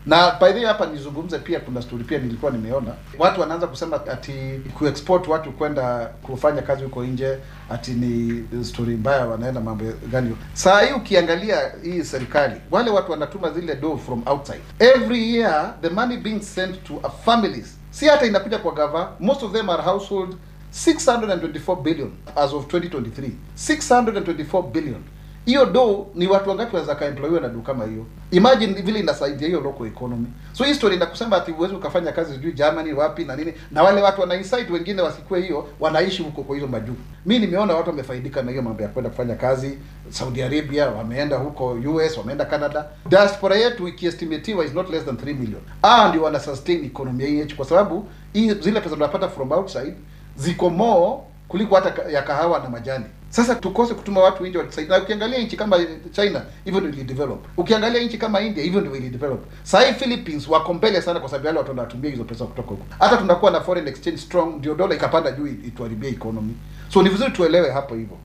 Na by the way hapa nizungumze pia, kuna story pia nilikuwa nimeona watu wanaanza kusema ati kuexport watu kwenda kufanya kazi huko nje ati ni story mbaya, wanaenda mambo gani? Saa hii ukiangalia hii serikali, wale watu wanatuma zile do from outside every year, the money being sent to a families, si hata inakuja kwa gava, most of them are household 624 billion as of 2023 624 billion hiyo do ni watu wangapi wanaweza kaemployiwa na do kama hiyo imagine vile inasaidia hiyo local economy so hii story inakusema ati uwezi ukafanya kazi sijui Germany wapi na nini na wale watu wana insight wengine wasikue hiyo wanaishi huko kwa hizo majuu mi nimeona watu wamefaidika na hiyo mambo ya kwenda kufanya kazi Saudi Arabia wameenda huko US wameenda Canada diaspora yetu ikiestimatiwa is not less than 3 million ah ndio wana sustain economy ya hii nchi kwa sababu hii zile pesa tunapata from outside ziko more kuliko hata ka- ya kahawa na majani. Sasa tukose kutuma watu nje watusaidia. Na ukiangalia nchi kama China hivyo ndio ilidevelop. Ukiangalia nchi kama India hivyo ndio ilidevelop. Sasa hii Philippines wako mbele sana kwa sababu wale watu wanatumia hizo pesa kutoka huko. Hata tunakuwa na foreign exchange strong ndio dola ikapanda juu ituharibie economy. So ni vizuri tuelewe hapo hivyo.